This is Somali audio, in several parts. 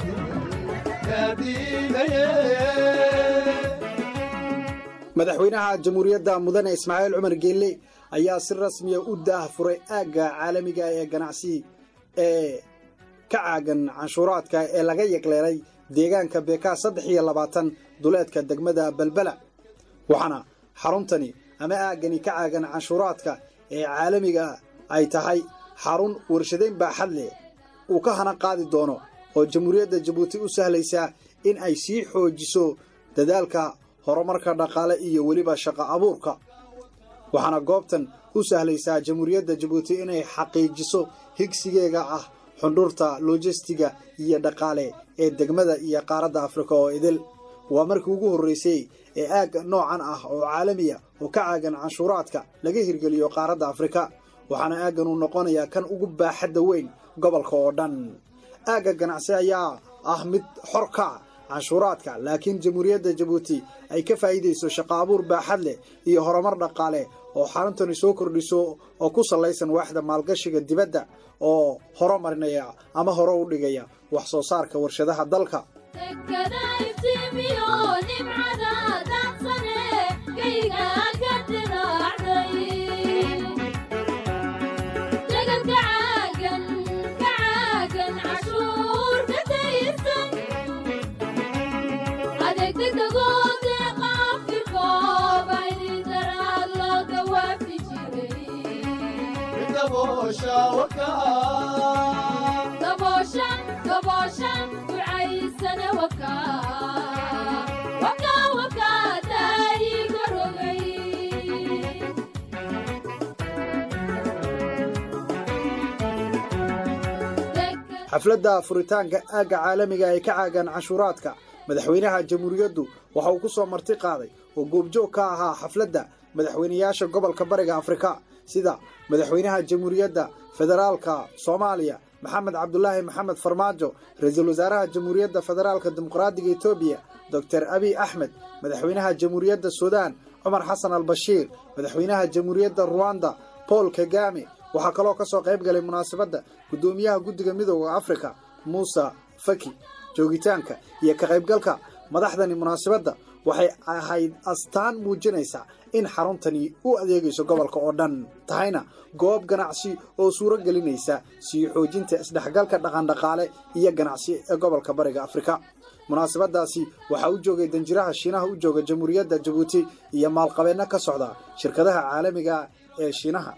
madaxweynaha jamhuuriyadda mudane ismaaciil cumar geelle ayaa si rasmiya u daah furay aagga caalamiga ee ganacsi ee ka caagan canshuuraadka ee laga yegleelay deegaanka beekaa saddex iyo labaatan duleedka degmada balbala waxaana xaruntani ama aaggani ka caagan canshuuraadka ee caalamiga ay tahay xarun warshadayn baaxad leh uu ka hana qaadi doono oo jamhuuriyadda jabuuti u sahlaysaa in ay sii xoojiso dadaalka horumarka dhaqaale iyo weliba shaqo abuurka waxaana goobtan u sahlaysaa jamhuuriyadda jabuuti inay xaqiijiso higsigeega ah xundhurta lojistiga iyo dhaqaale ee degmada iyo qaaradda afrika oo idil waa markii ugu horreysay ee aagga noocan ah oo caalamiya oo ka caagan canshuuraadka laga hirgeliyo qaaradda afrika waxaana aaggan uu noqonayaa kan ugu baaxadda weyn gobolka oo dhan aagga ganacsi ayaa ah mid xor ka ah canshuuraadka laakiin jamhuuriyadda jabuuti ay ka faa'iidayso shaqo abuur baaxad leh iyo horumar dhaqaale oo xaruntani soo kordhiso oo ku sallaysan waaxda maalgashiga dibadda oo horomarinaya ama hore u dhigaya wax soo saarka warshadaha dalka xafladda furitaanka aagga caalamiga ee ka caagan canshuuraadka madaxweynaha jamhuuriyaddu waxa uu ku soo marti qaaday oo goobjoog ka ahaa xafladda madaxweynayaasha gobolka bariga afrika sida madaxweynaha jamhuuriyadda federaalka soomaaliya maxamed cabdulaahi maxamed farmaajo ra-iisul wasaaraha jamhuuriyadda federaalka dimuqraadiga etoobiya doctor abiy axmed madaxweynaha jamhuuriyadda suudaan cumar xasan albashiir madaxweynaha jamhuuriyadda ruwanda paul kagame waxaa kaloo ka soo qayb galay munaasabadda guddoomiyaha guddiga midooda afrika muuse faki joogitaanka iyo ka qaybgalka madaxdani munaasabadda waxay ahayd astaan muujinaysa in xaruntani u adeegayso gobolka oo dhan tahayna goob ganacsi oo suuro gelinaysa sii xoojinta isdhexgalka dhaqandhaqaale iyo ganacsi ee gobolka bariga afrika munaasabadaasi waxaa u joogay danjiraha shiinaha u jooga jamhuuriyadda jabuuti iyo maalqabeenno ka socda shirkadaha caalamiga ee shiinaha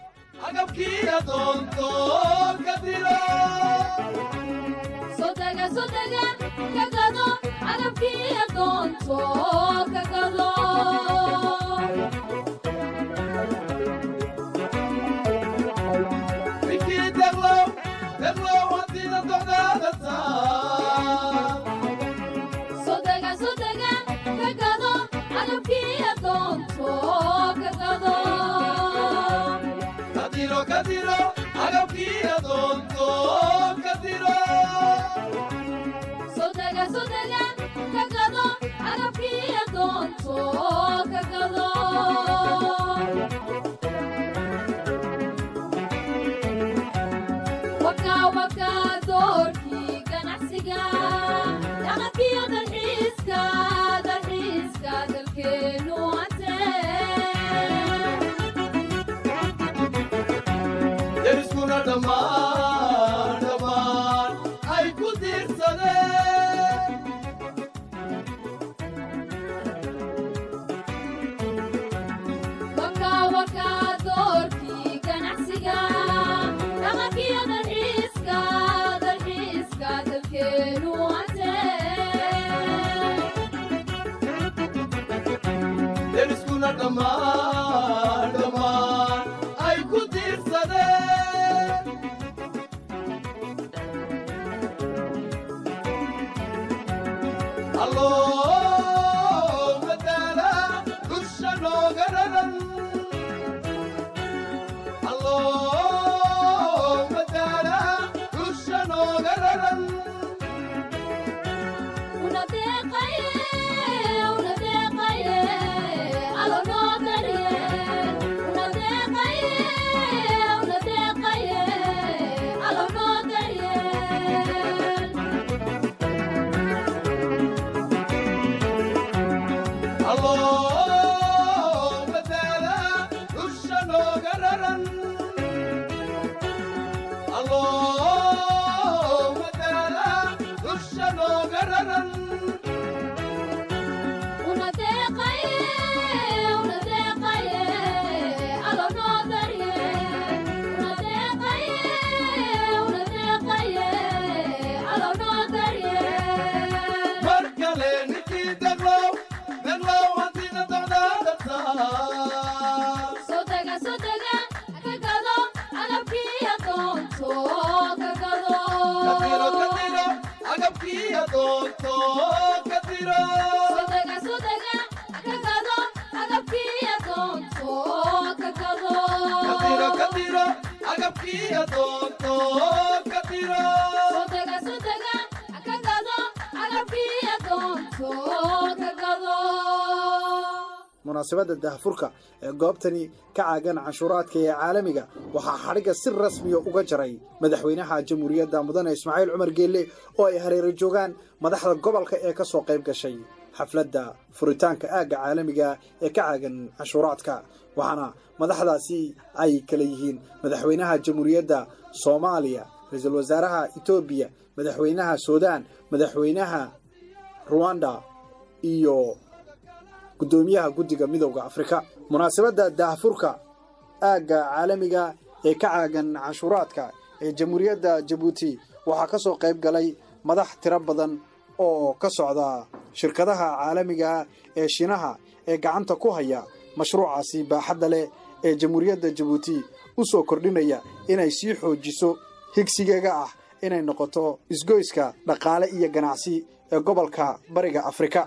munaasabadda dahfurka ee goobtani ka caagan canshuuraadka ee caalamiga waxaa xadhigga si rasmiya uga jaray madaxweynaha jamhuuriyadda mudane ismaaciil cumar geelle oo ay hareero joogaan madaxda gobolka ee ka soo qayb gashay xafladda furitaanka aagga caalamiga ee ka caagan canshuuraadka waxaana madaxdaasi ay kala yihiin madaxweynaha jamhuuriyadda soomaaliya ra-iisul wasaaraha etoobiya madaxweynaha suudaan madaxweynaha ruwanda iyo gudoomiyaha guddiga midowda afrika munaasabadda daahfurka aagga caalamiga ee ka caagan canshuuraadka ee jamhuuriyadda jabuuti waxaa ka soo qayb galay madax tiro badan oo ka socda shirkadaha caalamiga ee shinaha ee gacanta ku haya mashruucaasi baaxadda leh ee jamhuuriyadda jabuuti u soo kordhinaya inay sii xoojiso higsigeega ah inay noqoto isgoyska dhaqaale iyo ganacsi ee gobolka bariga afrika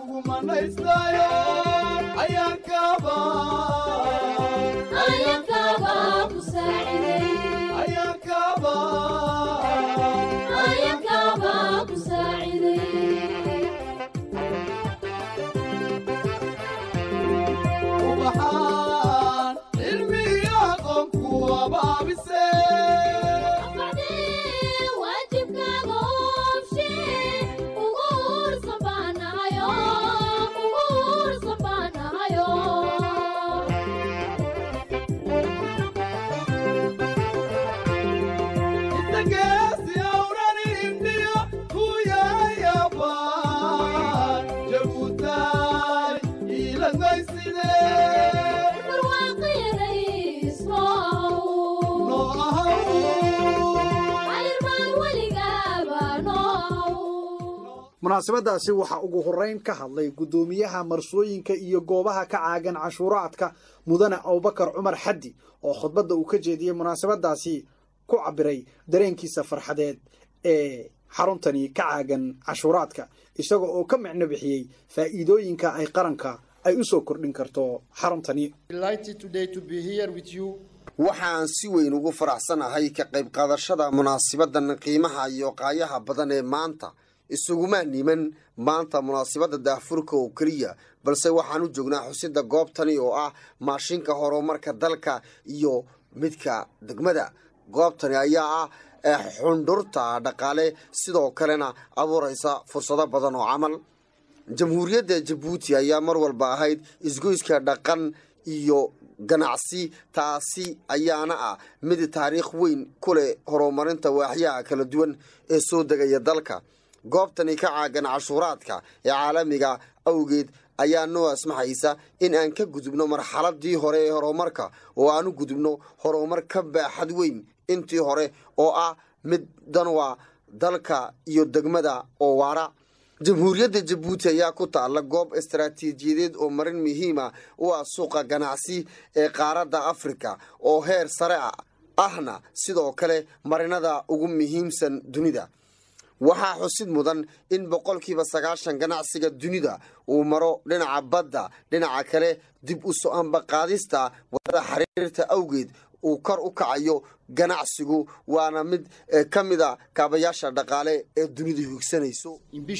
munaasabadaasi waxaa ugu horreyn ka hadlay guddoomiyaha marsooyinka iyo goobaha ka caagan canshuuraadka mudane abubakar cumar xaddi oo khudbadda uu ka jeediyey munaasabadaasi ku cabiray dareenkiisa farxadeed ee xaruntani ka caagan canshuuraadka isaga oo ka micno bixiyey faa'iidooyinka ay qaranka ay u soo kordhin karto xaruntani waxaan si weyn ugu faraxsanahay ka qayb qaadashada munaasibadan qiimaha iyo qaayaha badan ee maanta isuguma niman maanta munaasibadda daahfurka oo keliya balse waxaan u joognaa xusida goobtani oo ah maashinka horumarka dalka iyo midka degmada goobtani ayaa ah xundhurta dhaqaale sidoo kalena abuuraysa fursado badan oo camal jamhuuriyadda jabuuti ayaa mar walba ahayd isgoyska dhaqan iyo ganacsi taasi ayaana ah mid taariikh weyn ku leh horumarinta waaxyaha kala duwan ee soo degaya dalka goobtani ka caagan cashuuraadka ee caalamiga awgeed ayaa noo asmaxaysa in aan ka gudubno marxaladii hore ee horumarka oo aan u gudubno horumar ka baaxad weyn intii hore oo ah mid danwa dalka iyo degmada oo waara jamhuuriyadda jabuuti ayaa ku taalla goob istaraatiijiyadeed oo marin muhiima u ah suuqa ganacsi ee qaaradda afrika oo heer sare ahna sidoo kale marinada ugu muhiimsan dunida waxaa xusid mudan in boqolkiiba sagaashan ganacsiga dunida uu maro dhinaca badda dhinaca kale dib u so-aanba qaadista wadada xiriirta awgeed uu kor u kacayo ganacsigu waana mid ka mida kaabayaasha dhaqaale ee dunidu higsanayso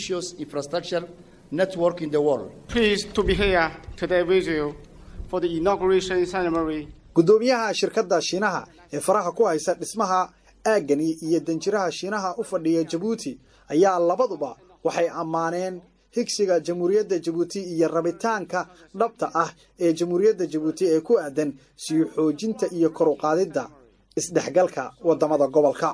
guddoomiyaha shirkadda shiinaha ee faraha ku haysa dhismaha aaggani iyo danjiraha shiinaha u fadhiya jabuuti ayaa labaduba waxay ammaaneen higsiga jamhuuriyadda jabuuti iyo rabitaanka dhabta ah ee jamhuuriyadda jabuuti ee ku aadan sii xoojinta iyo kor u qaadidda isdhexgalka waddamada gobolka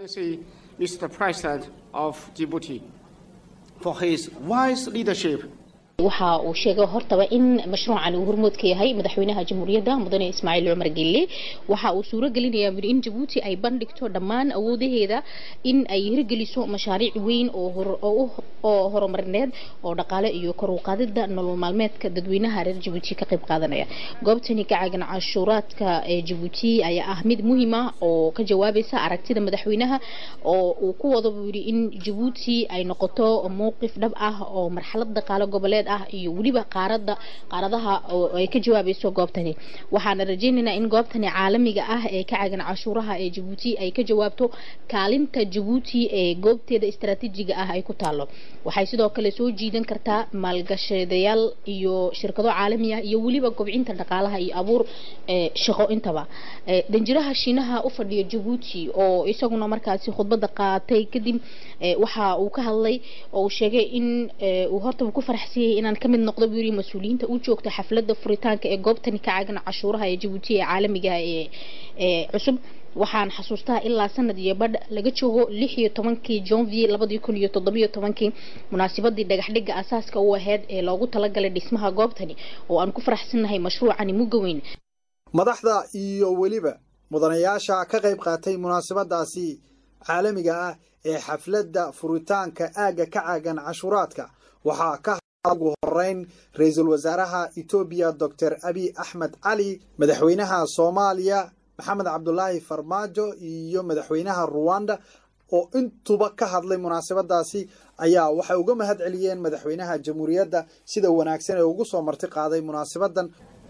waxa uu sheegay hortaba in mashruucan uu hormood ka yahay madaxweynaha jamhuuriyadda mudane ismaaciil cumar gelle waxa uu suuro gelinayaa in jabuuti ay bandhigto dhammaan awoodaheeda in ay hirgeliso mashaariic weyn oo horumarineed oo dhaqaale iyo kor u qaadida nolol maalmeedka dadweynaha reer jabuuti ka qayb qaadanaya goobtani ka caagan canshuuraadka ee jabuuti ayaa ah mid muhiim ah oo ka jawaabaysa aragtida madaxweynaha oo uu ku wada buu yidhi in jabuuti ay noqoto mowqif dhab ah oo marxalad dhaqaale goboleed ah iyo weliba qaarada qaaradaha ay ka jawaabayso goobtani waxaana rajaynaynaa in goobtani caalamiga ah ee ka cagan cashuuraha ee jabuuti ay ka jawaabto kaalinta jabuuti ee goobteeda istaraatiijiga ah ay ku taalo waxay sidoo kale soo jiidan kartaa maalgashadayaal iyo shirkado caalami ah iyo weliba kobcinta dhaqaalaha iyo abuur shaqo intaba danjiraha shiinaha u fadhiya jabuuti oo isaguna markaasi khudbada qaatay kadib waxa uu ka hadlay oo uu sheegay in uu hortaba ku faraxsiyay inaan ka mid noqdo buu yiri mas-uuliyiinta u joogta xafladda furitaanka ee goobtani ka caagan cashuuraha ee jabuuti ee caalamiga ee ee cusub waxaan xasuustaa ilaa sanad iyo badh laga joogo lix iyo tobankii janvier labadii kun iyo toddobiyo tobankii munaasabadii dhagaxdhiga asaaska u ahayd ee loogu talagalay dhismaha goobtani oo aan ku faraxsannahay mashruucani mugga weyn madaxda iyo weliba mudanayaasha ka qayb qaatay munaasabadaasi caalamiga ah ee xafladda furitaanka aagga ka caagan cashuuraadka waxaa ka ugu horeyn ra-iisul wasaaraha etoobiya doctor abiy axmed cali madaxweynaha soomaaliya maxamed cabdulaahi farmaajo iyo madaxweynaha ruwanda oo intuba ka hadlay munaasabadaasi ayaa waxay uga mahad celiyeen madaxweynaha jamhuuriyadda sida wanaagsan ee ugu soo marti qaaday munaasabadan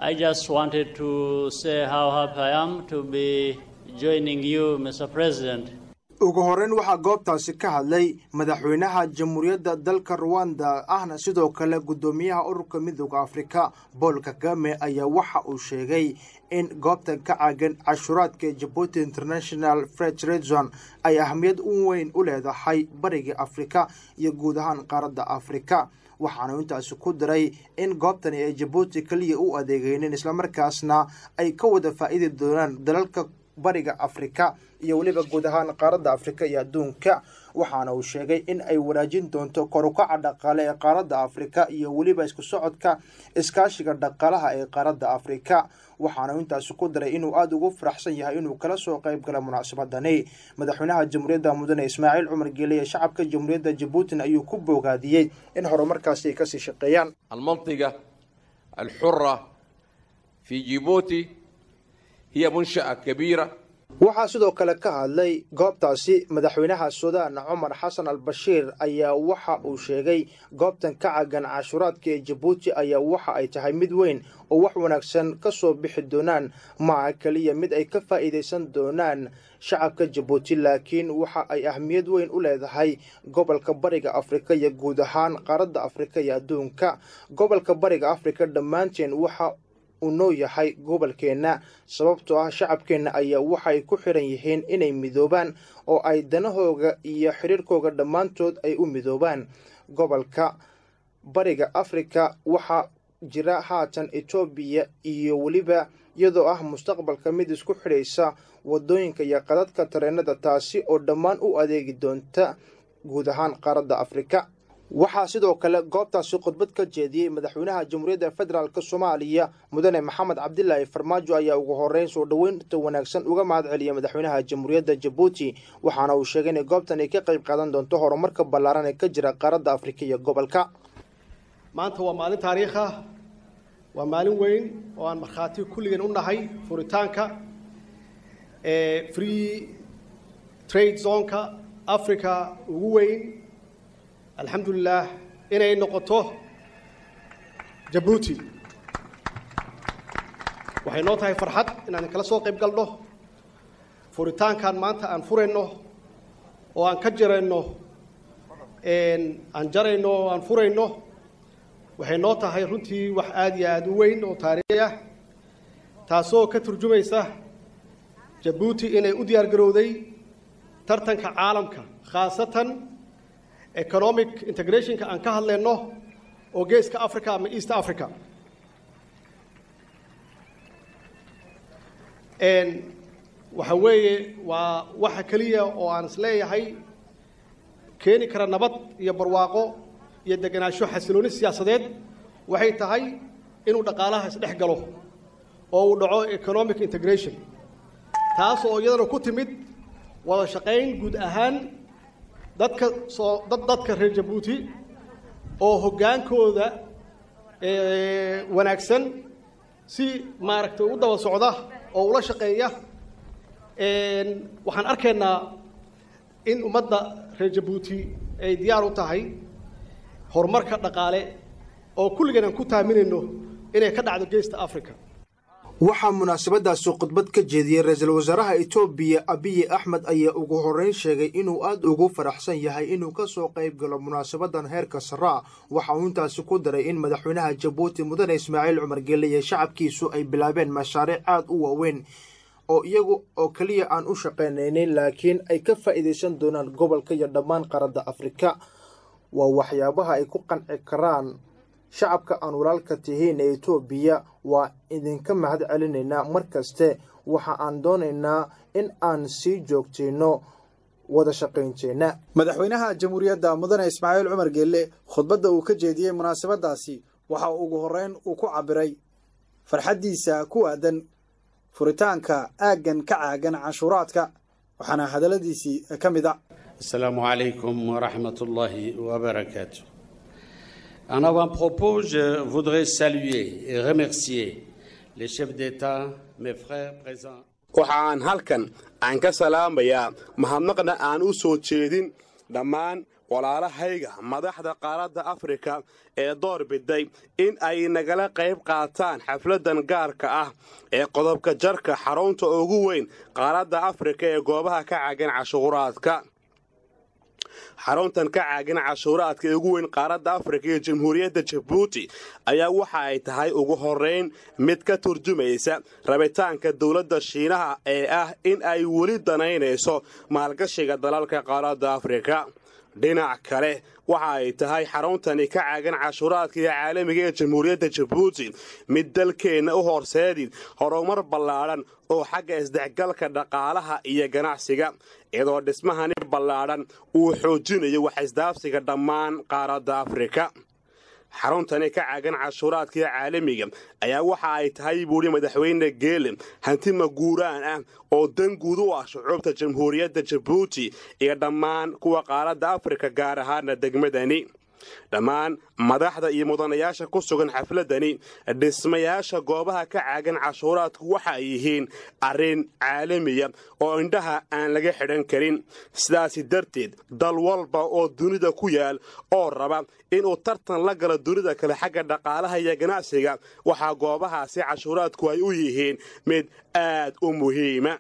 ugu horeyn waxaa goobtaasi ka hadlay madaxweynaha jamhuuriyadda dalka ruwanda ahna sidoo kale guddoomiyaha ururka midooda afrika bool kagame ayaa waxa uu sheegay in goobtan ka caagan cashuuraadka jabuuti international federation ay ahmiyad u weyn u leedahay bariga afrika iyo guud ahaan qaaradda afrika waxaanu intaasi ku diray in goobtani ay jabuuti keliya u adeegeynin islamarkaasna ay ka wada faa'iidi doonaan dalalka bariga afrika iyo weliba guud ahaan qaaradda afrika iyo adduunka waxaana uu sheegay in ay wanaajin doonto korukaca dhaqaale ee qaaradda afrika iyo weliba isku socodka iskaashiga dhaqaalaha ee qaaradda afrika waxaana intaasi ku daray inuu aada ugu faraxsan yahay inuu kala soo qayb gala munaasabadani madaxweynaha jamhuuriyadda mudane ismaaciil cumar geele ee shacabka jamhuuriyadda jabuutin ayuu ku boogaadiyey in horumarkaasi ay kasii shaqeeyaan almantiga alxura fi jibuuti hiya munsha'a kabiira waxaa sidoo kale ka hadlay goobtaasi madaxweynaha suudaan cumar xasan al bashiir ayaa waxa uu sheegay goobtan ka cagan cashuuraadka ee jabuuti ayaa waxa ay tahay mid weyn oo wax wanaagsan ka soo bixi doonaan maaha keliya mid ay ka faa'iidaysan doonaan shacabka jabuuti laakiin waxa ay ahmiyad weyn u leedahay gobolka bariga afrika iyo guud ahaan qaaradda afrika iyo adduunka gobolka bariga afrika dhammaanteen waxa uu noo yahay gobolkeenna sababtoo ah shacabkeenna ayaa waxay ku xiran yihiin inay midoobaan oo ay danahooga iyo xiriirkooga dhammaantood ay u midoobaan gobolka bariga afrika waxaa jira haatan etoobiya iyo weliba iyadoo ah mustaqbalka mid isku xidhaysa wadooyinka iyo qadadka tareenada taasi oo dhammaan u adeegi doonta guud ahaan qaaradda afrika waxaa sidoo kale goobtaasi khudbad ka jeediyey madaxweynaha jamhuuriyadda federaalk soomaaliya mudane maxamed cabdilaahi farmaajo ayaa ugu horeyn soo dhoweynta wanaagsan uga mahad celiyay madaxweynaha jamhuuriyadda jabuuti waxaana uu sheegay inay goobtan ay ka qayb qaadan doonto horumarka ballaaran ee ka jira qaaradda afrika iyo gobolka maanta waa maalin taariikh ah waa maalin weyn oo aan markhaati kulligeen u nahay furitaanka ee free trade zoneka africa ugu weyn alxamdulilah inay noqoto jabuuti waxay noo tahay farxad inaan kala soo qayb galno furitaankan maanta aan furayno oo aan ka jarayno aan jarayno oo aan furayno waxay noo tahay runtii wax aada iyo aada u weyn oo taariikhi ah taasoo ka turjumaysa jabuuti inay u diyaar garowday tartanka caalamka khaasatan economic integrationka aan ka hadlayno oo geeska africa ama east africa waxa weeye waa waxa keliya oo aan is leeyahay keeni kara nabad iyo barwaaqo iyo deganaansho xasilooni siyaasadeed waxay tahay inuu dhaqaalaha isdhex galo oo uu dhaco economic integration taas oo iyadana ku timid wada shaqayn guud ahaan dadka soo dad dadka reer jabuuti oo hoggaankooda wanaagsan si maaragtay u daba socda oo ula shaqeeya waxaan arkaynaa in ummadda reer jabuuti ay diyaar u tahay horumarka dhaqaale oo kulligeen aan ku taaminayno inay ka dhacdo geesta africa waxaa munaasabadaasi khudbad ka jeediyey ra-iisul wasaaraha etoobiya abiyi axmed ayaa ugu horreyn sheegay inuu aad ugu faraxsan yahay inuu ka soo qayb galo munaasabadan heerka saraa waxa uu intaasi ku daray in madaxweynaha jabuuti mudane ismaaciil cumar gelle iyo shacabkiisu ay bilaabeen mashaariic aad u waaweyn oo iyagu oo keliya aan u shaqaynaynin laakiin ay ka faa'iidaysan doonaan gobolka iyo dhammaan qaradda afrika waa waxyaabaha ay ku qanci karaan shacabka aan walaalka tihiin ee etoobiya waa idinka mahad celinaynaa mar kaste waxa aan doonaynaa in aan sii joogtayno wada shaqaynteenna madaxweynaha jamhuuriyadda mudane ismaaciil cumar geelle khudbadda uu ka jeediyey munaasabadaasi waxa ugu horreyn uu ku cabbiray farxaddiisa ku aadan furitaanka aaggan ka caagan canshuuraadka waxaana hadalladiisii ka mid a asalaamu calaykum waraxmat ullaahi wabarakaatu En avant-propos, je voudrais saluer et remercier les chefs d'État, mes frères présents. waxa aan halkan aan ka salaamayaa mahadnaqna aan u soo jeedin dhammaan walaalahayga madaxda qaaradda afrika ee door biday in ay nagala qayb qaataan xafladan gaarka ah ee qodobka jarka xarunta ugu weyn qaaradda afrika ee goobaha ka caagan cashuuraadka xaruntan ka caagin cashuuraadka ee ugu weyn qaaradda afrika iyo jamhuuriyadda jabuuti ayaa waxa ay tahay ugu horrayn mid ka turjumaysa rabitaanka dowladda shiinaha ee ah in ay weli danaynayso maalgashiga dalalka qaaradda afrika dhinac kale waxa ay tahay xaruntani ka caagan cashuuraadka iyo caalamiga ee jamhuuriyadda jabuuti mid dalkeenna u horseedi horumar ballaadhan oo xagga isdhexgalka dhaqaalaha iyo ganacsiga iyadoo dhismahani ballaadhan uu xoojinayo waxisdaafsiga dhammaan qaaradda afrika xaruntani ka caagan cashuuraadka iyo caalamiga ayaa waxa ay tahay buuhi madaxweyne geele hanti maguuraan ah oo dan guud u ah shucuubta jamhuuriyadda jabuuti iyo dhammaan kuwa qaaradda afrika gaar ahaana degmadani dhammaan madaxda iyo mudanayaasha ku sugan xafladani dhismayaasha goobaha ka caagan cashuuraadku waxa ay yihiin arrin caalamiya oo indhaha aan laga xidhan karin sidaasi darteed dal walba oo dunida ku yaal oo raba inuu tartan la galo dunida kale xagga dhaqaalaha iyo ganacsiga waxaa goobahaasi cashuuraadku ay u yihiin mid aad u muhiima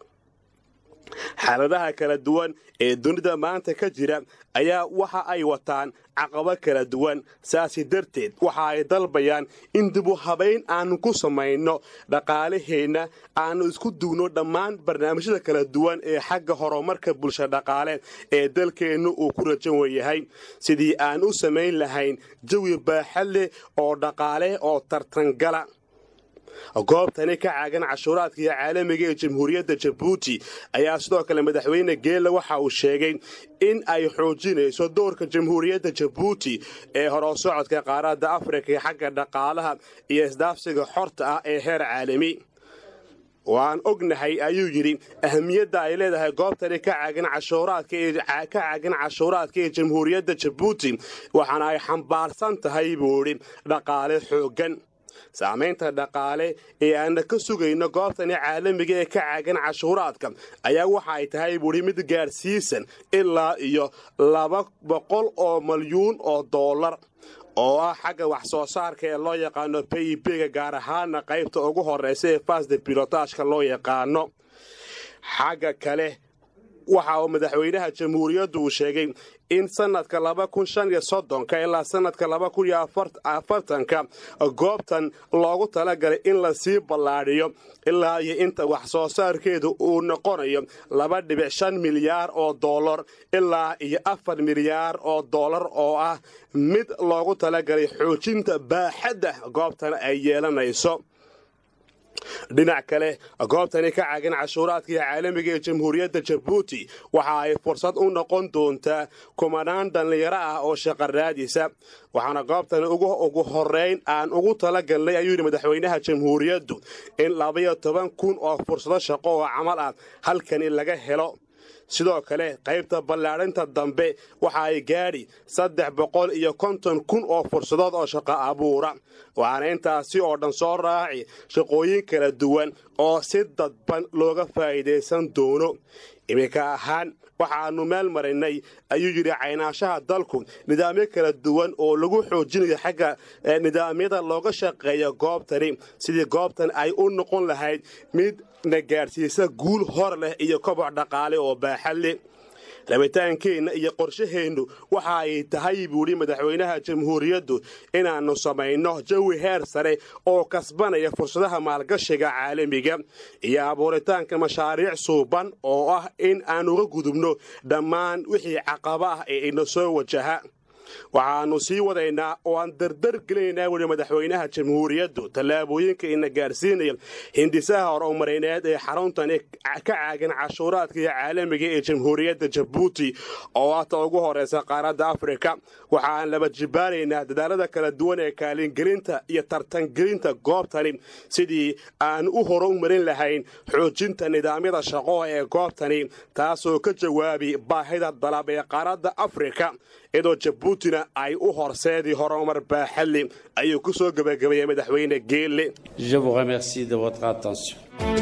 xaaladaha kala duwan ee dunida maanta ka jira ayaa waxa ay wataan caqabo kala duwan saasi darteed waxa ay dalbayaan in dibu habayn aanu ku samayno dhaqaalaheenna aanu isku dugno dhammaan barnaamijyada kala duwan ee xagga horumarka bulsha dhaqaale ee dalkeennu uu ku rajan weyahay sidii aan u samayn lahayn jawi baaxa leh oo dhaqaale oo tartangala goobtani ka caagan cashuuraadka iyo caalamiga ee jamhuuriyadda jabuuti ayaa sidoo kale madaxweyne geela waxa uu sheegay in ay xoojinayso doorka jamhuuriyadda jabuuti ee horoo socodka qaaradda afrika ee xagga dhaqaalaha iyo isdaafsiga xorta ah ee heer caalami waan ognahay ayuu yidhi ahamiyadda ay leedahay goobtani ka caagan cashuuraadka ka caagan cashuuraadka ee jamhuuriyadda jabuuti waxaana ay xambaarsan tahay buu idhi dhaqaale xooggan saamaynta dhaqaale ee aana ka sugayno goobtani caalamiga ee ka caagan cashuuraadka ayaa waxa ay tahay buuhi mid gaadhsiisan ilaa iyo laba boqol oo malyuun oo doolar oo ah xagga wax soo saarka ee loo yaqaano pibga gaar ahaana qaybta ugu horeysa ee fasde bilotaashka loo yaqaano xagga kale waxa uu madaxweynaha jamhuuriyaddu uu sheegay in sanadka laba kun shan iyo soddonka ilaa sanadka laba kun iyo afartanka goobtan loogu talagalay in lasii ballaadhiyo ilaa iyo inta wax soo saarkeedu uu noqonayo laba dhibic shan milyaar oo dollar ilaa iyo afar milyaar oo dollar oo ah mid loogu talagalay xoojinta baaxadda goobtan ay yeelanayso dhinac kale goobtani ka caagan cashuuraadka iyo caalamiga ee jamhuuriyadda jabuuti waxa ay fursad u noqon doontaa kumanaan dhallinyaro ah oo shaqaraadisa waxaana goobtani ugu horeyn aan ugu talagalnay ayuu yidhi madaxweynaha jamhuuriyaddu in labaiyo toban kun oo fursado shaqo oo camal ah halkani laga helo sidoo kale qaybta ballaadhinta dambe waxa ay gaadhi saddex boqol iyo konton kun oo fursadood oo shaqo abuura waxaana intaasi oo dhan soo raaci shaqooyin kala duwan oo si dadban looga faa'iidaysan doono iminka ahaan waxaannu meel marinay ayuu yidhi caynaashaha dalku nidaamyo kala duwan oo lagu xoojinayo xagga nidaamyada looga shaqeeya goobtani sidii goobtan ay u noqon lahayd mid na gaadhsiisa guul hor leh iyo koboc dhaqaale oo baaxad leh rabitaankeenna iyo qorshaheennu waxa ay tahay buuhi madaxweynaha jamhuuriyaddu inaannu samayno jawi heer sare oo kasbanaya fursadaha maalgashiga caalamiga iyo abuuritaanka mashaariic suuban oo ah in aan uga gudubno dhammaan wixii caqaba ah ee ina soo wajaha waxaannu sii wadaynaa oo aan dardar gelinaynaa weli madaxweynaha jamhuuriyaddu tallaabooyinka ina gaadhsiinaya hindisaha horumareyneed ee xaruntani ka caagan cashuuraadka iyo caalamiga ee jamhuuriyadda jabuuti oo ah ta ugu horeysa qaaradda afrika waxaan laba jibaanaynaa dadaalada kala duwan ee kaalingelinta iyo tartangelinta goobtani sidii aan u horumarin lahayn xoojinta nidaamyada shaqo ee goobtani taasoo ka jawaabi baahida dalab ee qaaradda afrika iyadoo jabuutina ay u horseedii horumar baaxadle ayuu ku soo gebagabeeyey madaxweyne geelle Je vous remercie de votre attention.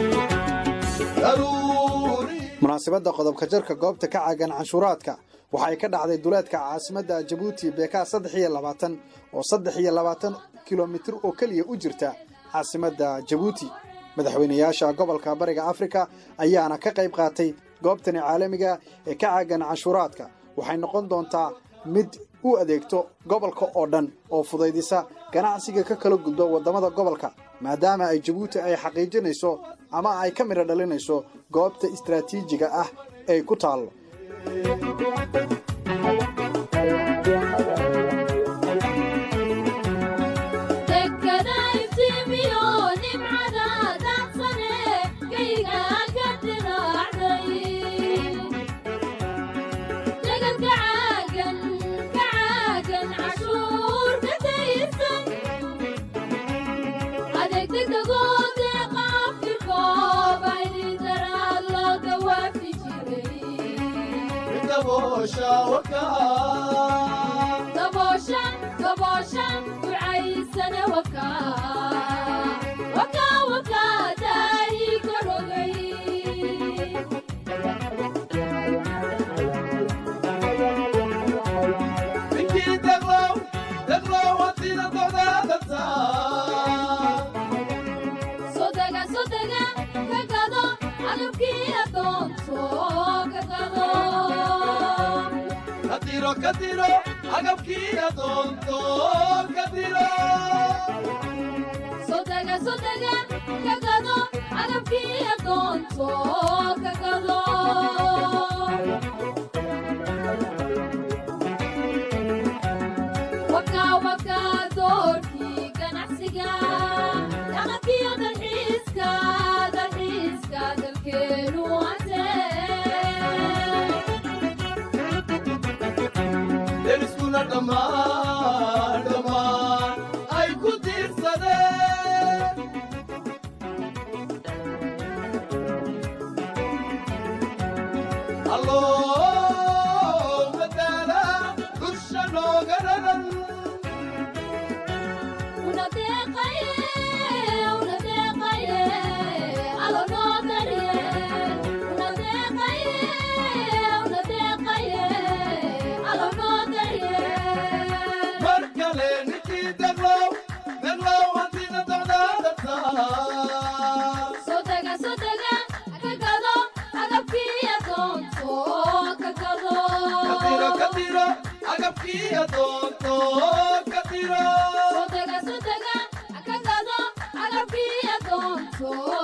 munaasabadda qodobka jarka goobta ka caagan canshuuraadka waxa ay ka dhacday duleedka caasimadda jabuuti beekaa saddex iyo labaatan oo saddex iyo labaatan kilomitir oo keliya u jirta caasimadda jabuuti madaxweynayaasha gobolka bariga afrika ayaana ka qayb qaatay goobtani caalamiga ee ka caagan canshuuraadka waxay noqon doontaa mid u adeegto gobolka oo dhan oo fudaydisa ganacsiga ka kala gudba waddamada gobolka maadaama ay jabuuti ay xaqiijinayso ama ay ka midho dhalinayso goobta istraatiijiga ah ay ku taallo Sodaga, sodaga, agagado, agabkiya doonto. agabkii adoonto ka diro sodega sodega ka gado agabkii adoonto